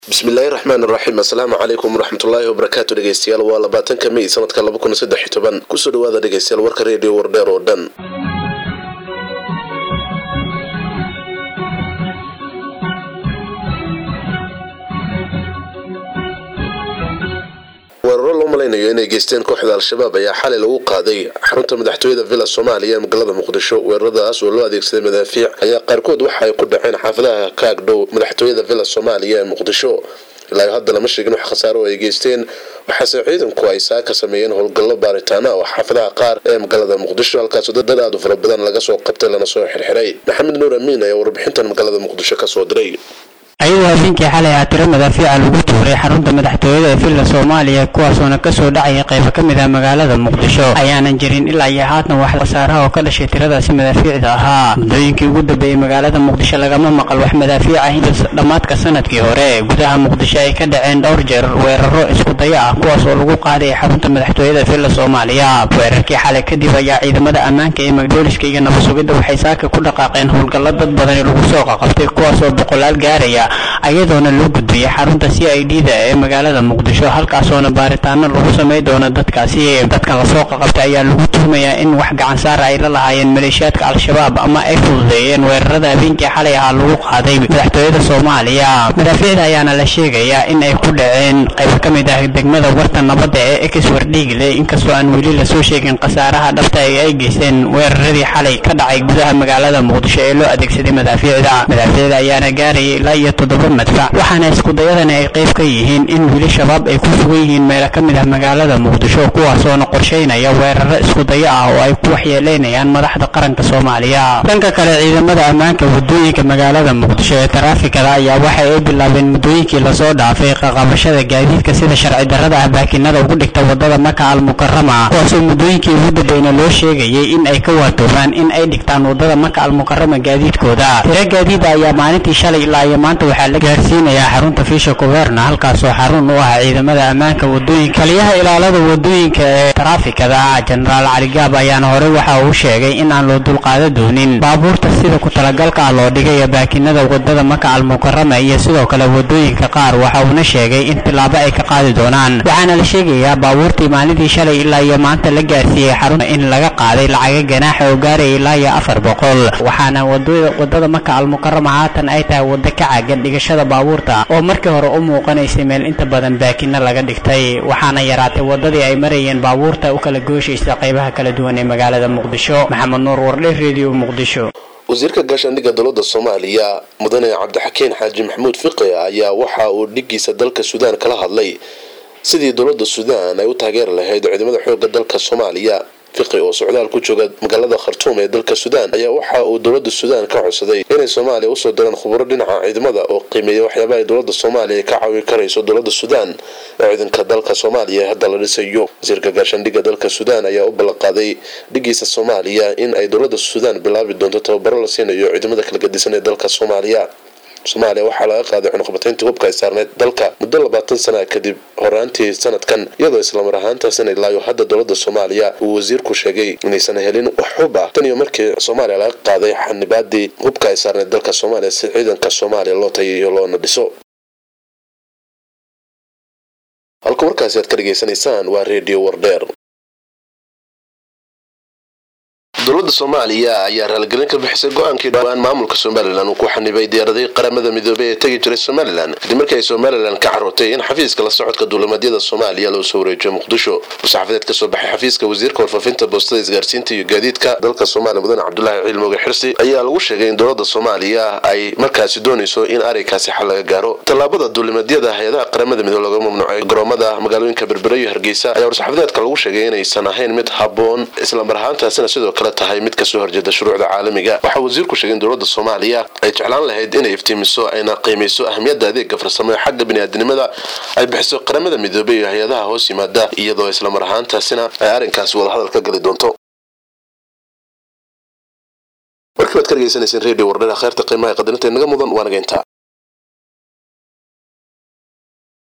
bismillaahi raxmaan raxiim assalaamu calaykum waraxmatullaahi wabarakaatu dhegeystayaal waa labaatanka mey sanadka laba kun saddex iyo toban kusoo dhawaada dhegeystayaal warka reediyo wardheer oo dhan weeraro loo malaynayo inay geysteen kooxda al-shabaab ayaa xalay lagu qaaday xarunta madaxtooyada villa soomaaliya ee magaalada muqdisho weeraradaas oo loo adeegsaday madaafiic ayaa qaarkood waxa ay ku dhaceen xaafadaha ka agdhow madaxtooyada villa soomaaliya ee muqdisho ilaa hadda lama sheegin wax khasaaro oo ay geysteen waxaase ciidanku ay saaka sameeyeen howlgallo baaritaana oo xaafadaha qaar ee magaalada muqdisho halkaasoo dad aad u fara badan laga soo qabtay lana soo xirxiray maxamed nuur amiin ayaa warbixintan magaalada muqdisho kasoo diray ayadoo habeenkii xalay ah tiro madaafiica lagu tuuray xarunta madaxtooyada ee villa soomaaliya kuwaasoona kasoo dhacaya qaybo ka mid ah magaalada muqdisho ayaanan jirin ilaa iyo haatan wax khasaaraha oo ka dhashay tiradaasi madaafiicda ahaa muddooyinkii ugu dambeeyey magaalada muqdisho lagama maqal wax madaafiic ah in dhammaadka sanadkii hore gudaha muqdisho ay ka dhaceen dhowr jeer weeraro isku daya ah kuwaas oo lagu qaaday xarunta madaxtooyada villa soomaaliya weerarkii xalay kadib ayaa ciidamada ammaanka ee magdooliska iyo nabasugidda waxay saaka ku dhaqaaqeen howlgallo dad badani lagu soo qaqabtay kuwaasoo boqolaal gaaraya ayadoona loo gudbiyey xarunta c i d da ee magaalada muqdisho halkaasoona baaritaano lagu samay doono dadkaasi dadkan lasoo qaqabtay ayaa lagu tuhmayaa in wax gacan saara ay la lahaayeen maleeshiyaadka al-shabaab ama ay fududeeyeen weerarada habeenkii xalay ahaa lagu qaaday madaxtooyada soomaaliya madaafiicda ayaana la sheegayaa in ay ku dhaceen qaybo ka mid ah degmada warta nabadda ee exwer dhiigle inkastoo aan weli lasoo sheegin khasaaraha dhabta ee ay geysteen weeraradii xalay ka dhacay gudaha magaalada muqdisho ee loo adeegsaday madaafiicda madaafiicda ayaana gaarayay ilaa iyo toddoba madfac waxaana iskudayadani ay qayb ka yihiin in weli shabaab ay ku sugan yihiin meelo ka mid ah magaalada muqdisho kuwaasoona qorshaynaya weeraro iskudayo ah oo ay ku waxyeeleynayaan madaxda qaranka soomaaliya dhanka kale ciidamada ammaanka wadooyinka magaalada muqdisho ee taraafikada ayaa waxa ay bilaabeen muddooyinkii lasoo dhaafay qaqabashada gaadiidka sida sharci darrada ah baakinada ugu dhigta wadada maka almukarama kuwaasoo muddooyinkii ugu dambeyna loo sheegayay in ay ka waatoomaan in ay dhigtaan wadada maka almukarama gaadiidkooda tiro gaadiida ayaa maalintii shalay ilaa iyo maanta waxaa la gaarsiinayaa xarunta fiisha kuberna halkaasoo xarun u ah ciidamada ammaanka wadooyinka kaliyaha ilaalada wadooyinka ee taraafikada jenaraal caligaab ayaana horey waxa uu sheegay in aan loo dulqaada doonin baabuurta sida ku talagalka ah loo dhigaya baakinada wadada maka almukarama iyo sidoo kale wadooyinka qaar waxa uuna sheegay in tilaabo ay ka qaadi doonaan waxaana la sheegayaa baabuurtii maalintii shalay ilaa iyo maanta la gaarsiiyey xarunta in laga qaaday lacaga ganaaxa oo gaaraya ilaa iyo afar boqol waxaana wadada maka almukarama haatan ay tahay wado ka caagan dhigashada baabuurta oo markii hore u muuqanaysay meel inta badan baakina laga dhigtay waxaana yaraatay wadadii ay marayeen baabuurta u kala gooshaysa qaybaha kala duwan ee magaalada muqdisho maxamed nuur wardhe redio muqdisho wasiirka gaashaandhigga dowladda soomaaliya mudane cabdixakiin xaaji maxamuud fiqi ayaa waxa uu dhigiisa dalka suudaan kala hadlay sidii dowladda suudaan ay u taageeri lahayd ciidamada xoogga dalka soomaaliya fiqi oo socdaal ku jooga magaalada khartuum ee dalka suudaan ayaa waxa uu dowladda suudaan ka codsaday inay soomaaliya usoo diraan khuburo dhinaca ciidamada oo qiimeeya waxyaabaha ay dowladda soomaaliya ka caawin karayso dowladda suudaan ee ciidanka dalka soomaaliya hadda la dhisayo wasiirka gaashaandhigga dalka suudaan ayaa u ballanqaaday dhigiisa soomaaliya in ay dowladda suudaan bilaabi doonto tababaro la siinayo ciidamada kala gadisan ee dalka soomaaliya soomaaliya waxaa laga qaaday cunuqbatayntii hubka ay saarneyd dalka muddo labaatan sana kadib horaantii sanadkan iyadoo islamar ahaantaasina ilaayo hadda dowladda soomaaliya uu wasiirku sheegay inaysan helin wax hub ah tan iyo markii soomaaliya laga qaaday xanibaadii hubka ay saarneyd dalka soomaaliya si ciidanka soomaaliya loo tayayo loona dhiso halka warkaasi aad ka dhegaysanaysaan waa redio wardheer dowladda soomaaliya ayaa raaligelin ka bixisay go-aankii dhowaan maamulka somalilan uu ku xanibay diyaaraday qaramada midoobey ee tegi jiray somalilan kadib markii ay somalilan ka carootay in xafiiska la socodka duulimadyada soomaaliya loo soo wareejiyo muqdisho musaxafadeed ka soo baxay xafiiska wasiirka warfaafinta boostada isgaarsiinta iyo gaadiidka dalka soomaaliya mudane cabdulaahi ciilmooge xirsi ayaa lagu sheegay in dowladda soomaaliya ay markaasi doonayso in arrinkaasi xal laga gaaro tallaabada duulimadyada hay-adaha qaramada midoobe laga mamnuucay garoomada magaalooyinka berbere iyo hargeysa ayaa warsaxafadeedka lagu sheegay inaysan ahayn mid habboon islamar ahaantaasina sidoo kale tahay mid kasoo horjeeda shuruucda caalamiga waxaa wasiirku sheegay in dowladda soomaaliya ay jeclaan lahayd inay iftiimiso ayna qiimayso ahamiyadda adeega farsamo ee xagga biniaadinimada ay bixiso qaramada midoobey iyo hay-adaha hoos yimaada iyadoo islamar ahaantaasina ay arrinkaasi wadahadal ka gali doonto warkii baad ka dhegaysanayseen redio wardhera kheerta qiimaha qadarinta naga mudan waa naga intaa